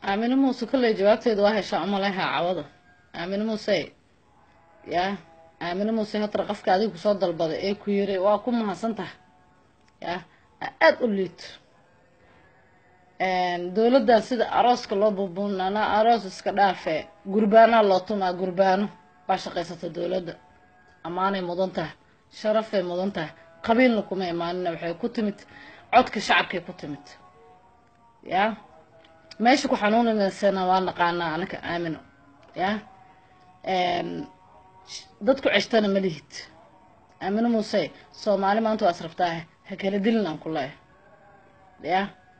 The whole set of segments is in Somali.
aamine muuse kolley jawaabteeda waa heshaa umaleha cawada aamine muuse ya aamine muuse hatra qofka adiga kusoo dalbaday ee ku yiri waa ku mahadsan tahay ya aada u liito dowladdan sida arooska loo buubuunana aroos iska dhaafe gurbaanaa loo tumaa gurbaano waa shaqaysata dowladda ammaanay mudan tahay sharafay mudan tahay qabiilna kuma imaanina waxay ku timid codka shacabkay ku timid ya meesha ku xanuuninaysana waa naqaanaa anaka aamino ya dadku ceshtana ma lihid aamino muuse soomaali maanta waa israbtaahe ha kala dilin aan ku leeyahay ya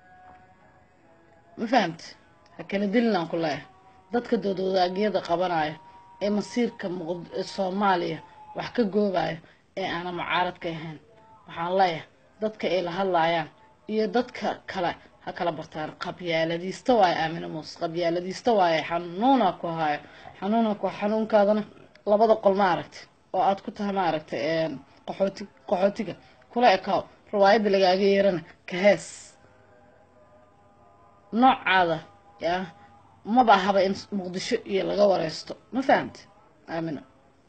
ma fahamti ha kala dilin aan ku leeyahay dadka doodwadaagyada qabanayo ee masiirka soomaaliya wax ka goobayo ee aanan mucaaradka ahayn waxaan leeyahay dadka ay la hadlaayaan iyo dadka kale ha kala bartaan qabyaaladiista waayo aamino muuse qabyaaladiista waayo xanuuna ku hayo xanuuna ku xanuunkaadana labada qol ma aragtay oo aad ku tahay ma aragtay qaxooti qaxootiga kula ekaaw riwaayadda lagaaga yeerana ka hees noocaada ya maba ahaba in muqdisho iyo laga wareysto ma fahamti aamino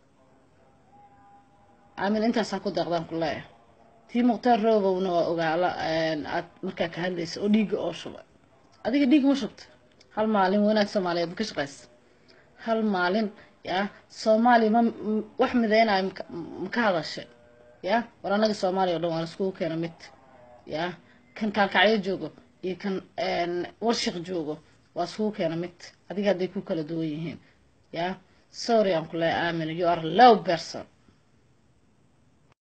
aamin intaasaan ku deeqdaan ku leeyahay tii mukhtaar roobowna waa ogaala aad markaa ka hadlaysa oo dhiigga oo shubay adiga dhiig ma shubta hal maalin wanaag soomaaliyeed ma ka shaqaysa hal maalin ya soomaaliya ma wax mideynayo ma ka hadashay ya war annaga soomaaliya o dhan waan iskugu keena mid ya kan kaalkacyo joogo iyo kan warshaq joogo waa iskugu keena mid adiga hadday ku kala duwan yihiin ya sorry aan ku leeyahay aamin you are low person